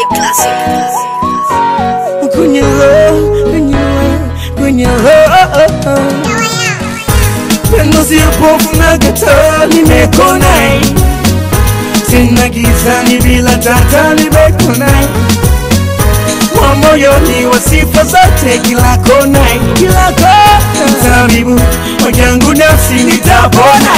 classic. kwenye roho, kwenye roho, kwenye roho. Pendo sio pofu na kataa, nimekona tena gizani bila tata, nimekona wa moyoni wa sifa zote kila kona, kila kona. Tabibu wajangu nafsi nitapona.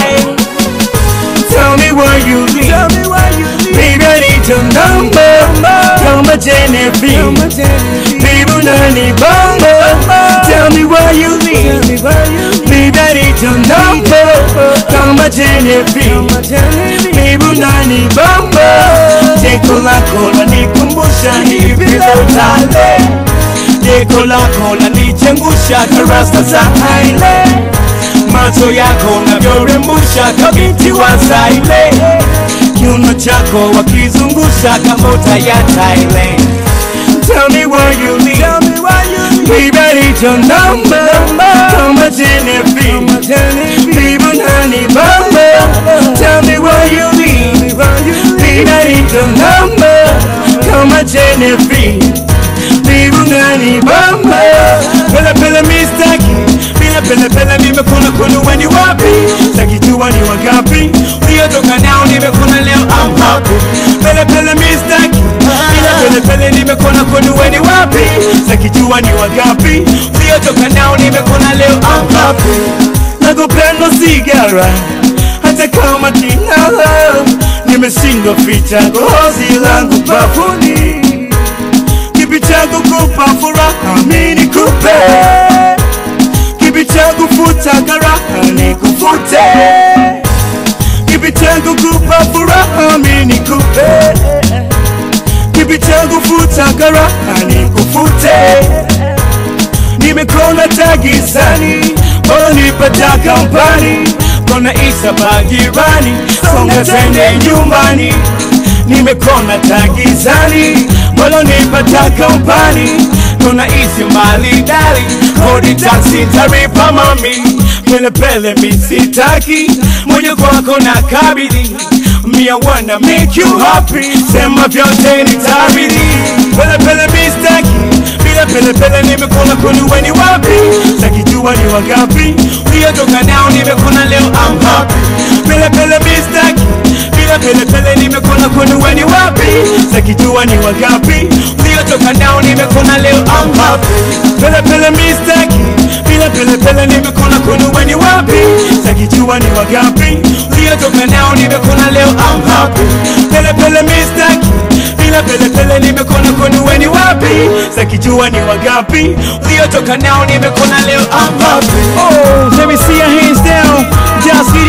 Tell me why you leave. Tell me why you leave. Baby, I need your number. Kama Genevieve. Baby, unani bamba. Tell me why you leave. Baby, I need your number. Kama Genevieve. Baby, unani bamba. Jeko lako lanikumbusha hivi lotale. Jeko lako lanichengusha karasta za haile macho yako navyorembusha kabinti wa Zaire, kiuno chako wakizungusha kamota ya Thailand. Tell me why you leave. Tell me why you leave. Baby, I need your number. Kama Genevieve. Baby, nani bamba. Tell me why you leave. Baby, I need your number. Kama Genevieve. Baby, nani bamba. Pele pele mistaki. Bila pele pele nimekuna kunu weni wapi. Sakijua ni wangapi. Uliotoka nao nimekuna leo I'm happy. Pele pele mistaki. Bila pele pele nimekuna kunu weni wapi. Sakijua ni wangapi. Uliotoka nao nimekuna leo I'm happy. Nakupenda sigara hata kama kinala nimeshindwa ficha gozi langu bafuni kipi changu kupa furaha mimi nikupe kipi changu futa karaha nikufute kipi changu kupa furaha mimi nikupe kipi changu futa karaha nikufute nimekona tagizani bora nipata kampani kona isa bagirani songa tende nyumbani nimekona tagizani bora nipata kampani kona isi mali dali kodi taksi taripa mami pele pele misitaki moja kwako na kabidi Me, I wanna make you happy. Sema vyote nitabidi. Pele pele mistaki. Bila pele pele nimekona kunu weni wapi. Sakijua ni wangapi. Uliotoka nao nimekona leo I'm happy. Pele pele mistaki. Bila pele pele nimekona kunu weni wapi. Sakijua ni wangapi. Uliotoka nao nimekona leo I'm happy. Pele pele mistaki. Bila pele pele nimekona kunu weni wapi. Sakijua ni wangapi. Uliotoka nao nimekona leo I'm happy. Pele pele mistaki. Bila pele pele nimekona kunu weni wapi. Sakijua ni wangapi. Uliotoka nao nimekona leo I'm happy. Oh, let me see your hands down. Just